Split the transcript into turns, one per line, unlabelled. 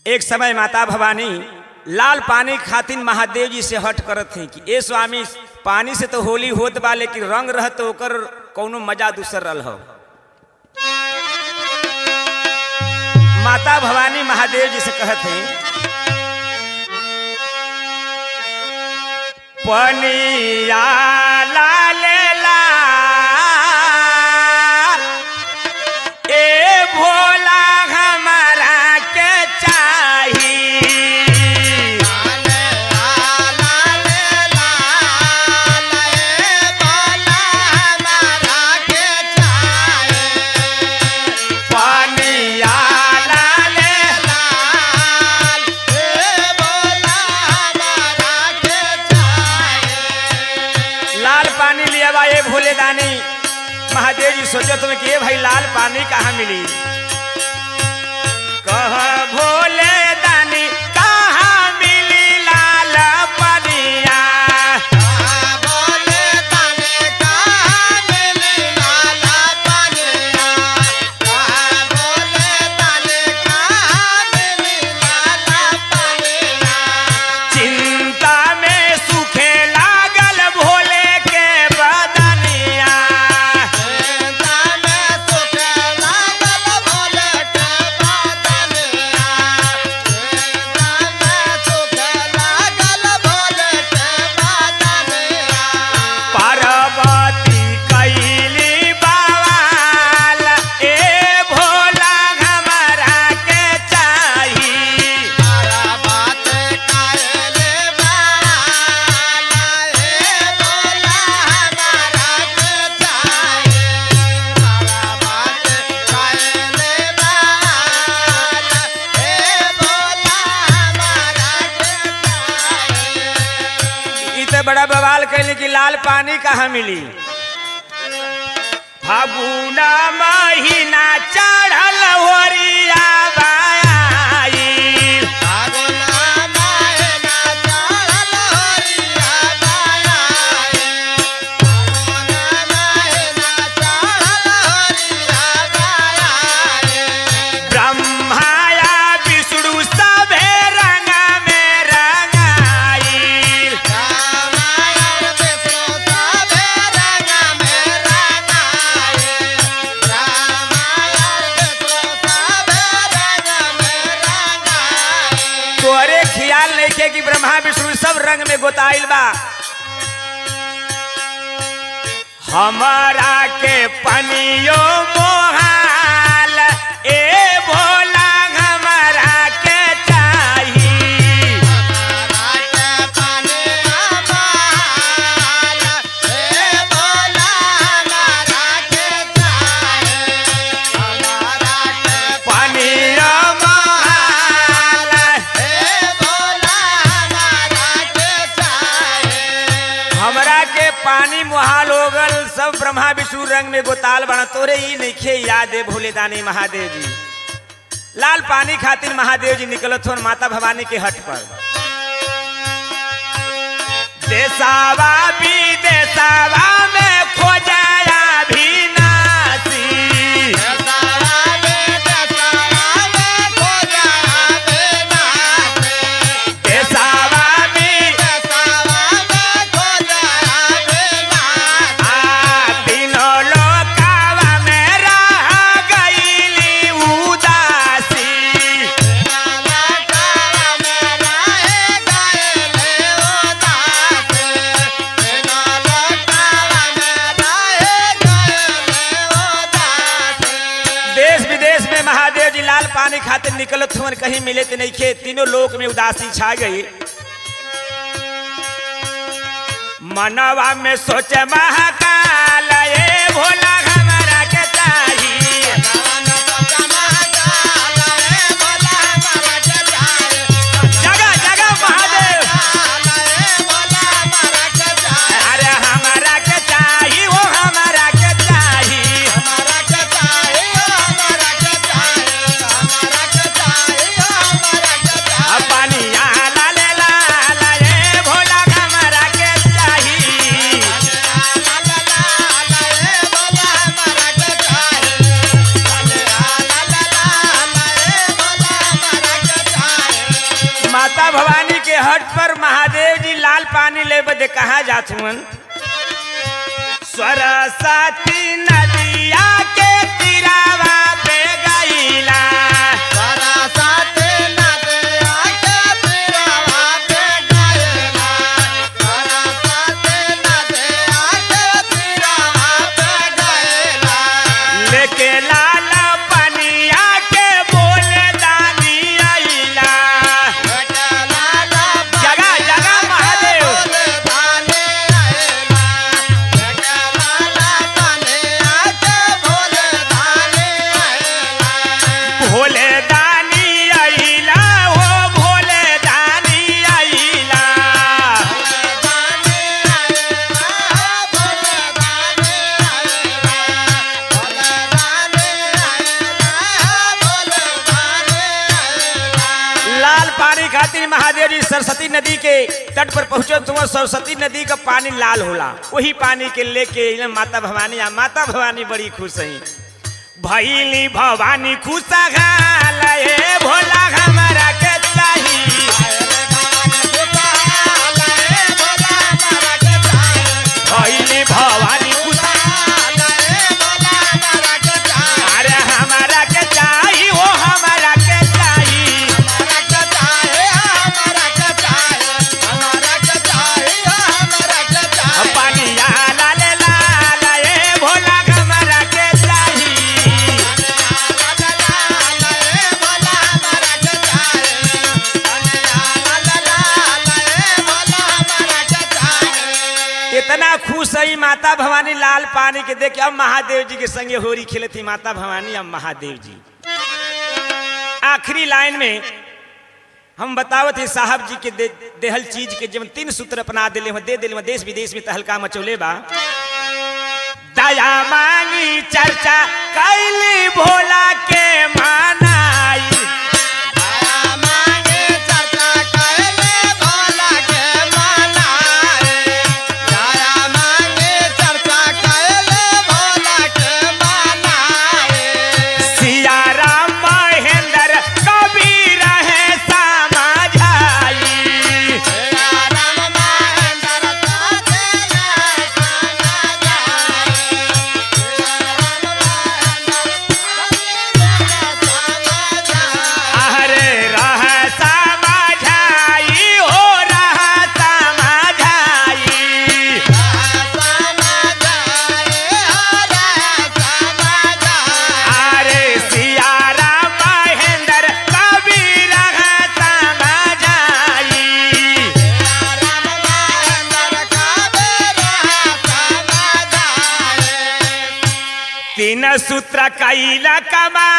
एक समय माता भवानी लाल पानी खातिर महादेव जी से हट करत हैं कि ए स्वामी पानी से तो होली होत बा लेकिन रंग रह तो ओकर कौनो मजा दूसर रल हो माता भवानी महादेव जी से कहत हैं पनिया लाल लाल ए भोला हमारा के चाही पनिया लाल लाल पानी लिया बा ये भोले दानी महादेव जी सोचो तुम्हें कि ये भाई लाल पानी कहाँ मिली कह भोले दानी कहाँ मिली लाल पनिया चिंता में सुखे लागल भोले के बदनिया पार्वती कैली बवाल ए भोला हमारा के चाही इ तो बड़ा बवाल कैली कि लाल पानी कहाँ मिली फागुना महीना चढ़ल होरिया बाई ब्रह्माया विष्णु सभे रंग में रंगाई तोरे ख्याल नहीं के कि ब्रह्मा विष्णु सब रंग में गोताइल बा हमारा के पनियो मोहाल ए भोला हमारा के चाही पनियो मोहाल हमरा के पानी मुहाल हो गल सब ब्रह्मा विष्णु रंग में गोताल बना तोरे ही नइखे याद है भोले दानी महादेव जी लाल पानी खातिर महादेव जी निकलत हो माता भवानी के हट पर देसावा भी देसावा में खोजाया भी नासी देसावा भी आ तीनों लोकावा में रह गईली उदासी देश विदेश में महादेव जी लाल पानी खातिर निकलत हुन कहीं मिले तो नहीं खे तीनों लोक में उदासी छा गई मनवा में सोचे महाकाल ए भोला हमारा के चाहिए जगह जगह महादेव अरे हमारा के चाहिए वो हमारा के चाहिए अब पानी यहाँ ला ले ला ला ए भोला हमारा के चाहिए माता भवानी के हट पर महादेव जी लाल पानी ले बदे कहा जात हुन सरस्वती नदिया के तिरावा पे गईला
सरस्वती नदिया के तीरवा पे गइला सरस्वती नदिया के तीरवा पे गइला
लेके लाल पनिया के बोले दानी आइला जगह जगह महादेव भोले दानी आइला हो भोले दानी आइला लाल पानी खातिर महादेव जी सरस्वती नदी के तट पर पहुंचे तो सरस्वती नदी का पानी लाल होला वही पानी के लेके अइलन माता भवानी आ माता भवानी बड़ी खुश हई भैली भवानी खुश ए भोला हमारा के चाही भैली भवानी खुश अरे हमारा के चाही ओ हमारा के चाही पनिया लाल लाल ए भोला हमारा के चाही इतना खुश हई माता भवानी लाल पानी के देख के अब महादेव जी के संगे होरी खेले थी माता भवानी अब महादेव जी आखिरी लाइन में हम बतावत ही साहब जी के दे, देहल चीज के जब तीन सूत्र अपना दिले हो दे दिले हो देश विदेश में तहलका मचौले बा दया मांगी चर्चा कैली भोला के मानाई सिया राम महेंद्र कबीर है समाझाई अरे रह समाझाई हो रह समाझाई अरे सिया राम महेंद्र कबीर है समाझाई तीन सूत्र कैला कमा